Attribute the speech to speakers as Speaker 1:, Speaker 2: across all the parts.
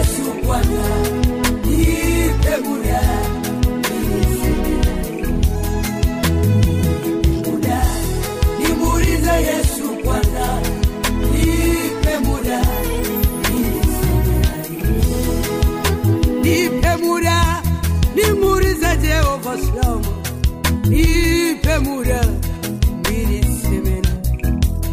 Speaker 1: Yesu kwanza, nipe muda niseme naye. Nipe muda nimuulize Yesu kwanza, nipe muda niseme naye. Nipe muda nimuulize Jehova Shama, nipe muda niliseme naye.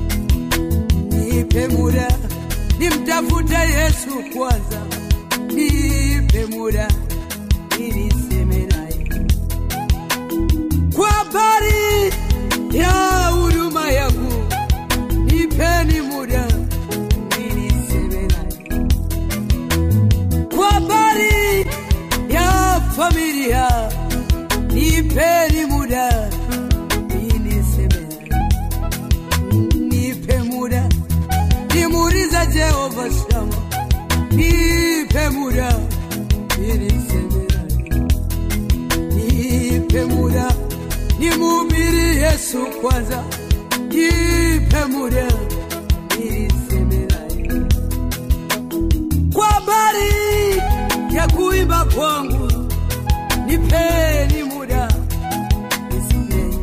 Speaker 1: Nipe muda nimtafute Yesu kwanza, nipe muda niliseme naye kwa habari ya huduma yangu, nipeni muda niliseme naye kwa habari ya familia, nipeni muda niliseme naye nipe muda nimuulize Jehova Shama, nipe muda niliseme naye. nipe muda nimhubiri Yesu kwanza, nipe muda niliseme naye. kwa habari ya kuimba kwangu, nipeni muda nisimame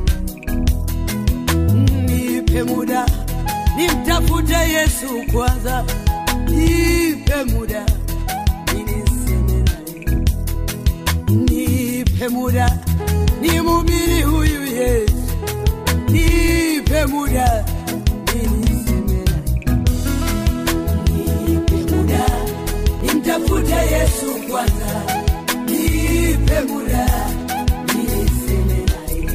Speaker 1: nipe muda nimtafute Yesu kwanza, nipe muda niniseme naye, nipe muda nimhubiri huyu Yesu, nipe muda niniseme naye, nipe muda nimtafute Yesu kwanza, nipe muda niniseme naye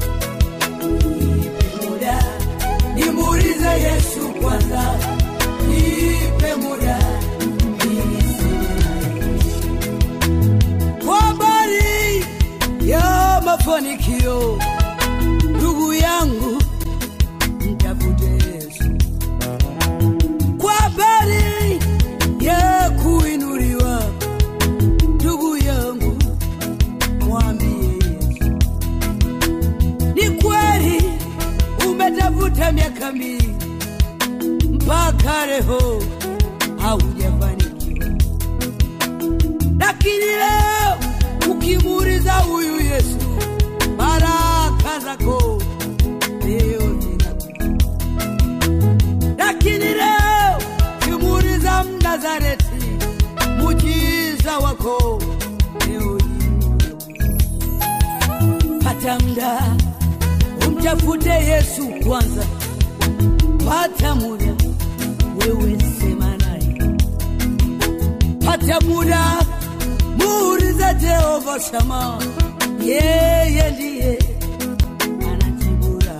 Speaker 1: nipe muda nimuulize Yesu kwanza, nipe muda niniseme naye. kwa habari ya mafanikio, ndugu yangu, mtafute Yesu. Kwa habari ya kuinuliwa, ndugu yangu, mwambie Yesu. Ni kweli umetafuta miaka mingi mpaka leo haujafanikiwa, lakini leo ukimuuliza huyu Yesu, baraka zako leo zinakuja. Lakini leo ukimuuliza Mnazareti, mujiza wako leo hii pata muda umtafute Yesu kwanza, pata muda wewe sema naye, pata muda muulize Jehova Shama, yeye ndiye anajibura.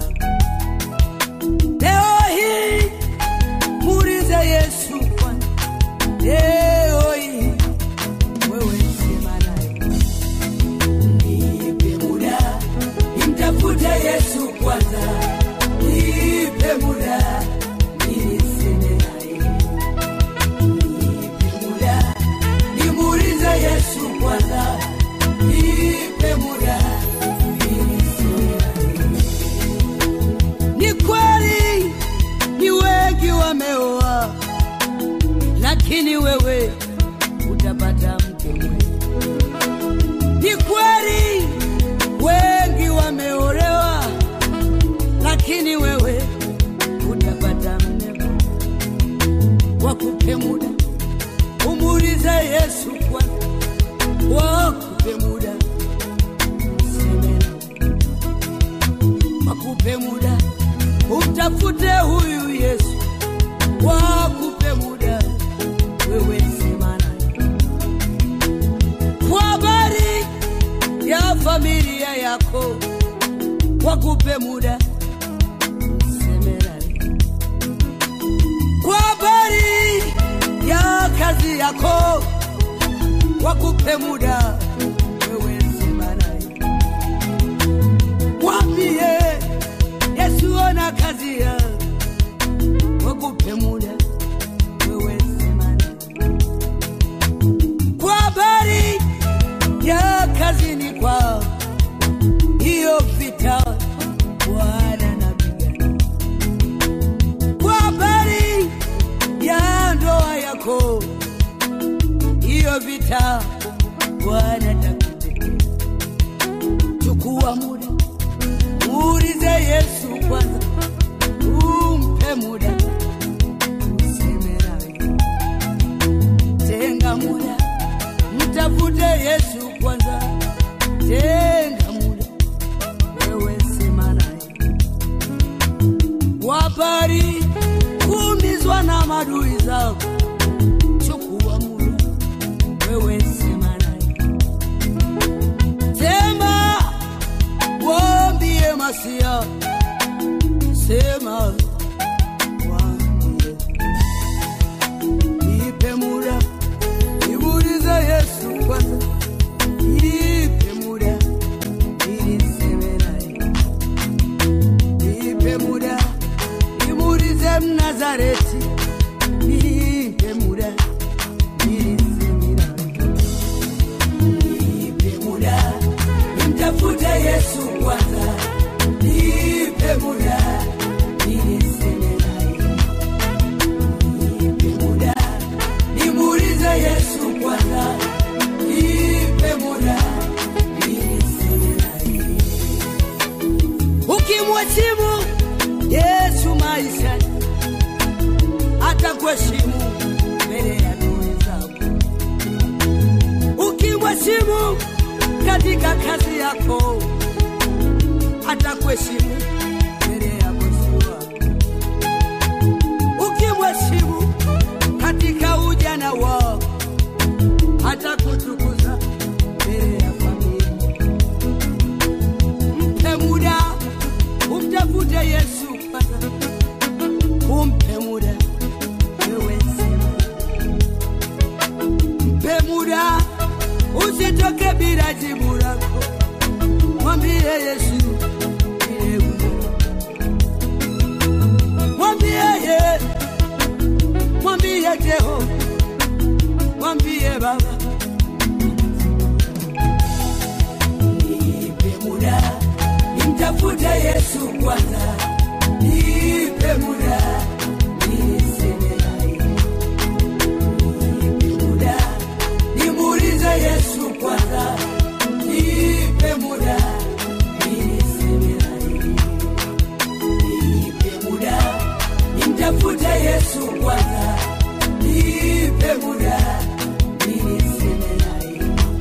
Speaker 1: Leo hii muulize Yesu kwanza, leo hii wewe sema naye nipe muda nimtafute Yesu kwanza, nipe muda niliseme naye, nipe muda nimuulize Yesu kwanza, nipe muda niliseme naye. Ni kweli ni wengi wameoa, lakini wewe utapata mke mwema. Ni kweli wengi wameolewa, lakini wewe utapata mme bora. Wakupe muda umuulize Yesu kwanza, wakupe muda useme naye. wakupe muda umtafute huyu Yesu, wakupe muda wewe sema naye kwa habari ya familia yako, wakupe muda useme naye. Kwa habari ya kazi yako, wakupe muda wewe sema naye. Mwambie Yesu ona kazi ya wakupe muda wewe sema naye. Kwa habari ya kazini kwao, hiyo vita Bwana napigana. Kwa habari ya ndoa yako, hiyo madui zako, chukua muda, wewe sema naye, sema waambie masia, sema waambie, nipe muda, nimuulize Yesu kwanza, nipe muda ili niseme naye, nipe muda, nimuulize Mnazareti, nipe muda ili niseme naye nipe muda nimtafute Yesu kwanza, nipe muda ili niseme naye, nipe muda nimuulize Yesu kwanza, nipe muda ili niseme naye. Ukimheshimu Yesu maisha atakuheshimu mbele ya adui zako ukimheshimu katika kazi yako, atakuheshimu mbele ya bosi wako. Ukimheshimu katika ujana wako, atakutukuza mbele ya familia. Mpe muda, umtafute Yesu kwanza, umpe muda wewe sema mpe muda, usitoke bila jibu lako. Mwambie Yesu ile umo. mwambie ye, mwambie Jehova, mwambie Baba, nipe muda, nimtafute Yesu kwanza, nipe muda niseme naye nipe muda nimuulize Yesu kwanza, nipe muda niseme naye, nipe muda nimtafute Yesu kwanza, nipe muda niseme naye,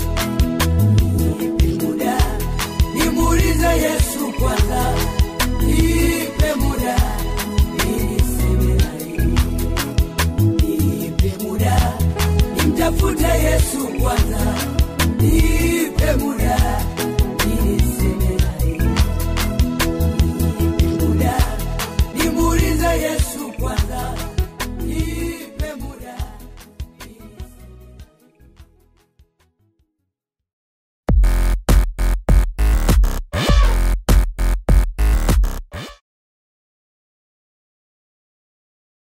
Speaker 1: nipe muda nimuulize Yesu kwanza, nipe muda niseme naye nipe muda nimtafute Yesu kwanza,